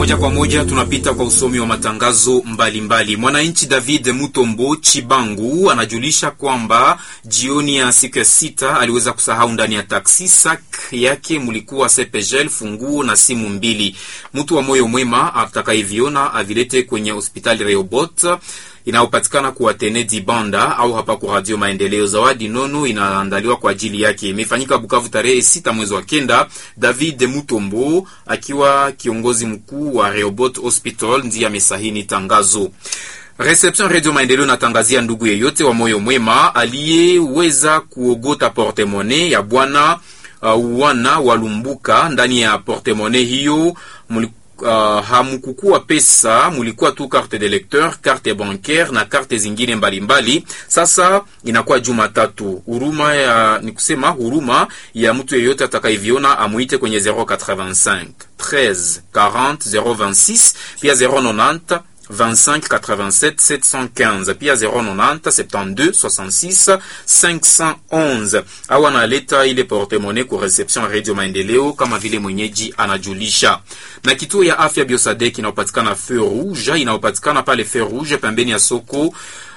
Moja kwa moja tunapita kwa usomi wa matangazo mbalimbali. Mwananchi David Mutombo Chibangu anajulisha kwamba jioni ya siku ya sita aliweza kusahau ndani ya taksi sak yake mulikuwa sepegel, funguo na simu mbili. Mtu wa moyo mwema atakayeviona avilete kwenye hospitali Reobot inayopatikana kwa Tenedi Banda au hapa kwa Radio Maendeleo. Zawadi nono inaandaliwa kwa ajili yake. Imefanyika Bukavu tarehe sita mwezi wa kenda. David Mutombo akiwa kiongozi mkuu wa Reobot Hospital ndiye amesahini tangazo. Reception Radio Maendeleo natangazia ndugu yeyote wa moyo mwema aliyeweza kuogota portemone ya bwana uh, wana walumbuka ndani ya portemone hiyo muli Uh, hamukukua pesa, mulikuwa tu carte de lecteur, carte bancaire na carte zingine mbalimbali mbali. Sasa inakuwa Jumatatu, huruma ya ni kusema huruma ya mtu yeyote atakayeviona amuite kwenye 085 13 40 026 pia 090 25 87 715 pia 090 72 66 511 au analeta ile portemone ku reception Radio Maendeleo kama vile mwenyeji anajulisha. Na kituo ya afya Biosadek inayopatikana Feu Rouge inayopatikana pale Feu Rouge pembeni ya soko